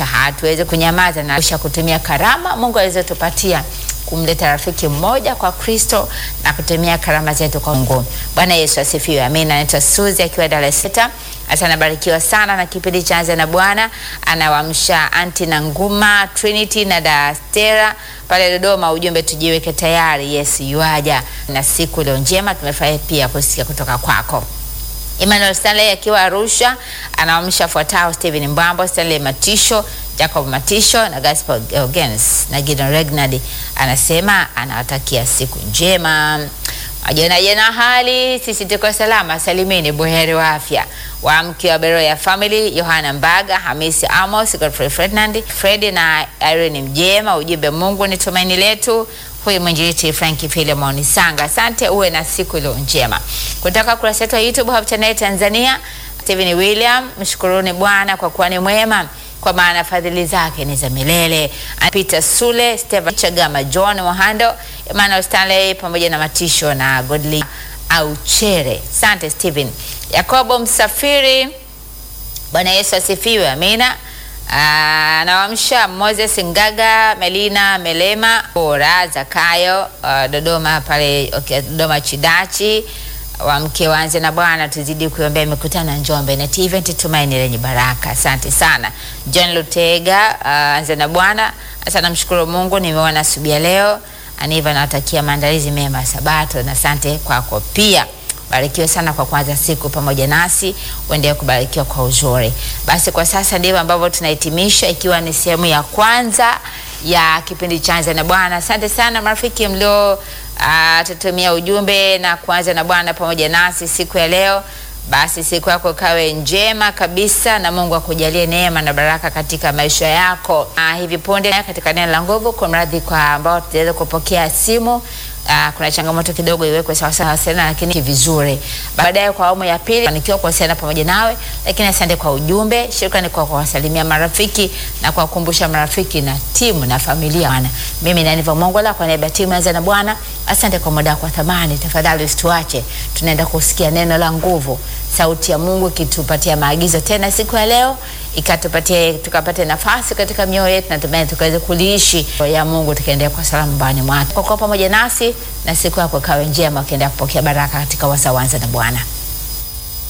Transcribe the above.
hatuwezi kunyamaza na kisha kutumia karama Mungu alizotupatia kumleta rafiki mmoja kwa Kristo na kutumia karama zetu kwa Mungu. Bwana Yesu asifiwe. Amina. Naitwa Suzi akiwa Dar es Salaam. Hasa anabarikiwa sana na kipindi cha Anza na Bwana. Anawamsha anti na Nguma, Trinity na Dastera pale Dodoma. Ujumbe tujiweke tayari, Yesu yuaja. Na siku leo njema tumefurahi pia kusikia kutoka kwako. Emmanuel Stanley akiwa Arusha anaamsha fuatao: Steven Mbambo, Stanley Matisho, Jacob Matisho na Gaspar Gens na Gideon Regnard. Anasema anawatakia siku njema. Majana jana hali sisi tuko salama salimini, buheri wa afya. Waamke wa Beroya Family, Yohana Mbaga, Hamisi Amos, Godfrey Ferdinand, Fredi na Irene Mjema. Ujumbe, Mungu ni tumaini letu. Huyu mwinjilisti Franki Filemon Sanga, asante, uwe na siku iliyo njema. Kutoka kurasa yetu ya YouTube Hope Channel Tanzania, Steven William, mshukuruni Bwana kwa kuwa ni mwema, kwa maana fadhili zake ni za milele. Peter Sule, Steven Chagama, John Mohando, Emmanuel Stanley pamoja na Matisho na Godly Auchere. Asante Steven. Yakobo Msafiri, Bwana Yesu asifiwe, amina. Anawamsha Moses Ngaga, Melina Melema, Bora Zakayo, uh, Dodoma pale okay, Dodoma Chidachi. Wamke waanze na Bwana, tuzidi kuombea mikutano ya Njombe na event tumaini lenye baraka. Asante sana John Lutega, uh, anze na Bwana. Sasa namshukuru Mungu nimeona asubuhi ya leo. Aniva nawatakia maandalizi mema ya Sabato na asante kwako pia. Barikiwe sana kwa kuanza siku pamoja nasi, uendelee kubarikiwa kwa uzuri. Basi kwa sasa ndivyo ambavyo tunahitimisha, ikiwa ni sehemu ya kwanza ya kipindi cha Anza na Bwana. Asante sana marafiki mlio uh, tutumia ujumbe na kuanza na Bwana pamoja nasi siku ya leo. Basi siku yako ikawe njema kabisa na Mungu akujalie neema na baraka katika maisha yako. Uh, hivi punde katika neno la nguvu, kwa mradhi kwa ambao tutaweza kupokea simu Uh, kuna changamoto kidogo iwekwe sawa sawa sana, lakini vizuri. Baadaye kwa awamu ya pili fanikiwa kuwasiliana pamoja nawe, lakini asante kwa ujumbe. Shukrani kwa kuwasalimia marafiki na kuwakumbusha marafiki na timu na familia. Bwana, mimi na Niva Mongola kwa niaba ya timu Anza na Bwana, asante kwa muda wako thamani. Tafadhali usituache, tunaenda kusikia neno la nguvu, sauti ya Mungu ikitupatia maagizo tena siku ya leo ikatupatie tukapate nafasi katika mioyo yetu na tumaini tukaweze kuliishi ya Mungu tukaendelea kwa salama mbani mwake. Kwa kuwa pamoja nasi na siku yako ikawe njema, ukiendelea kupokea baraka katika wasaa wa Anza na Bwana.